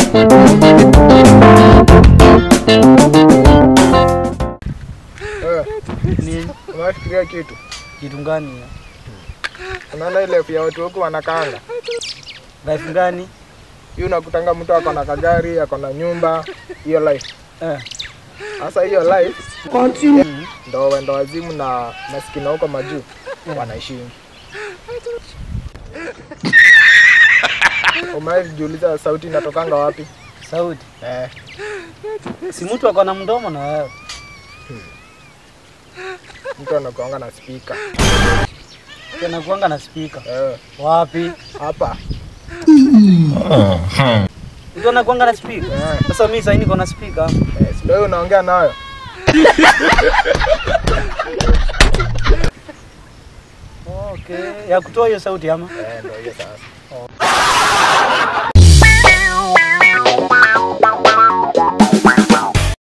Eh, Ni unafikiria kitu? kitu gani? hiyo? Unaona ile ya watu huku wanakaanga. Life gani? Hiyo unakutanga mtu ako na kagari, ako na nyumba, hiyo life. Eh. Sasa hiyo life ndo wendo wazimu na maskini huko majuu wanaishi. Umewahi jiuliza sauti inatokanga wapi? Sauti. Eh, Si mtu ako na mdomo na wewe. mtu anakuanga na speaker. Tena kuanga na speaker. Eh, Wapi? hapa. Mtu anakuanga na speaker. Eh, Sasa mimi sasa niko na speaker. eh, si ndio hiyo unaongea nayo? Okay. Ya kutoa hiyo sauti ama? Eh, ndio hiyo sasa.